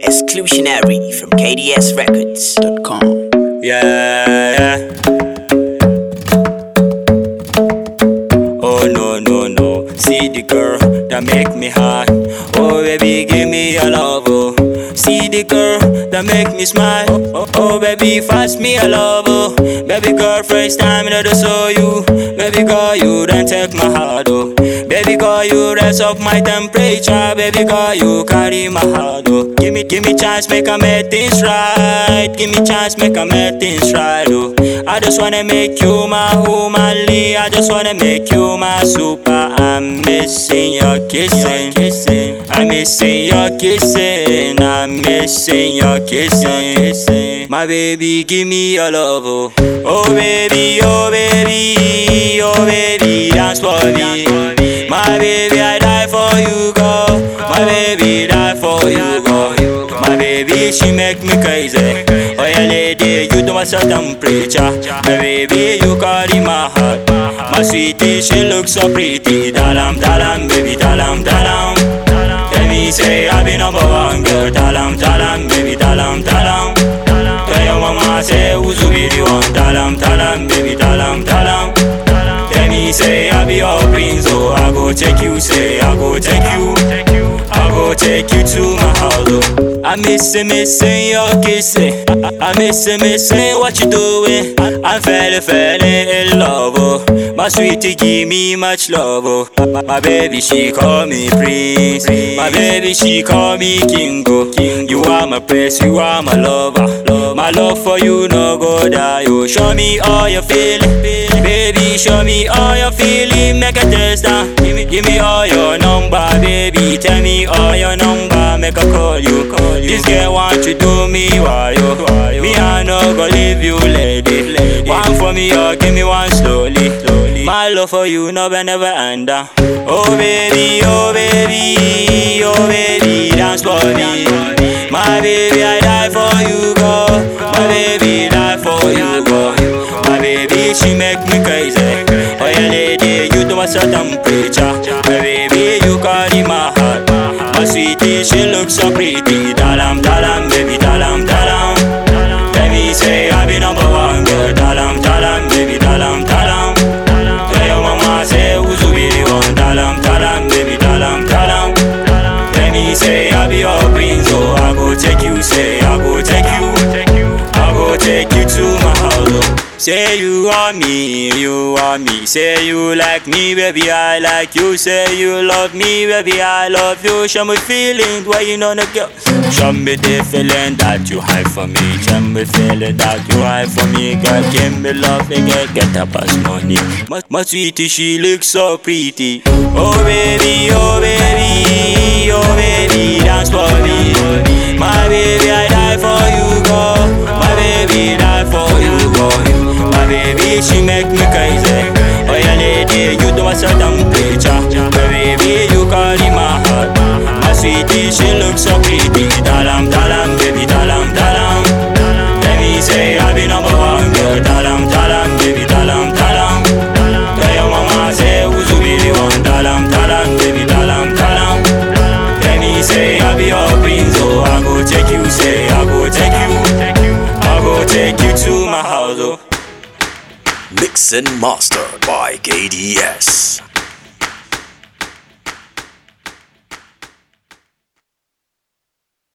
Exclusionary from KDSRecords.com. Yeah, yeah. Oh no no no, see the girl that make me hot. Oh baby, give me your love. Oh, see the girl that make me smile. Oh, oh baby, fast me a love. Oh, baby girl, first time that I saw you. Baby girl, you don't take my heart. Oh, baby girl, you raise up my temperature. Baby girl, you carry my heart. Oh, give me, give me chance, make I make things right. Give me chance, make I make things right. Oh, I just wanna make you my womanly. I just wanna make you my super. I'm missing your kissing, kissing. I'm missing your kissing. I'm missing your kissing, kissing. My baby, give me your love. Oh, oh baby, oh baby, oh baby, dance for me. My baby, I die for you, girl. My baby, die for you, girl. My baby, she make me crazy. Oh yeah, lady, you do a certain preacher. My baby, you carry my heart. My sweetie, she looks so pretty. Dalam, dalam, baby, dalam, dalam. Tell me, say I be number one girl. Dalam, dalam, baby, dalam, dalam. Tell your mama, say who's be the one. Dalam, dalam, baby, dalam, dalam. Tell me, say I be your prince, oh I go take you, say I go take you, I go take you to my house, oh. I missing, missing your kissing. I, I missing, missing what you doing. I'm feeling, feeling in love, oh. My sweetie give me much love, oh. My, my baby she call me prince. My baby she call me king, oh. You are my prince, you are my lover. My love for you no go die, oh. Show me all your feeling, baby. Show me all your feeling, make a test down. Give me, give me all your number, baby. Tell me all your number, make a call you. Call you. This girl want you do me why yo? Me I no go leave you, lady. One for me, or give me one slowly. My love for you no be never end. uh. Oh baby, oh baby, oh baby, dance for me. My baby, I die for you, go. My baby, die for you, go. My baby, she make me crazy. Oh yeah, lady, you do a certain preacher. My baby, you carry my heart. My sweetie, she looks so pretty. Dalam, dalam, baby, dalam, dalam. Let me say I be number one girl. Dalam, dalam, baby, dalam, dalam. Tell your mama say who's be the one. Dalam, dalam, baby, dalam, dalam. Let me say I be your prince, oh I go take you, say I go take you, I go take you to my house. Oh. Say you are me, you are me. Say you like me, baby, I like you. Say you love me, baby, I love you. Show me feeling why you know the girl. Show me the feeling that you hide for me. Show me feeling that you hide for me, girl. Give me love, girl, get up as money. My, my sweetie, she looks so pretty. Oh baby, oh baby, oh baby, dance for me. My baby, I die for you, girl. My baby, die for you, girl. My baby, she make me crazy. Oh yeah, lady, you do a certain preacher. My baby, you carry my heart. My sweetie, she looks so pretty. Dalam, dalam, baby, dalam, dalam. Let me say I be number one girl. Dalam, dalam, baby, dalam, dalam. Tell your mama say who's be the one. Dalam, dalam, baby, dalam, dalam. Let me say I be your prince, oh I go take you, say I go take you, I go take you to my house, oh. Mixed and mastered by KDS.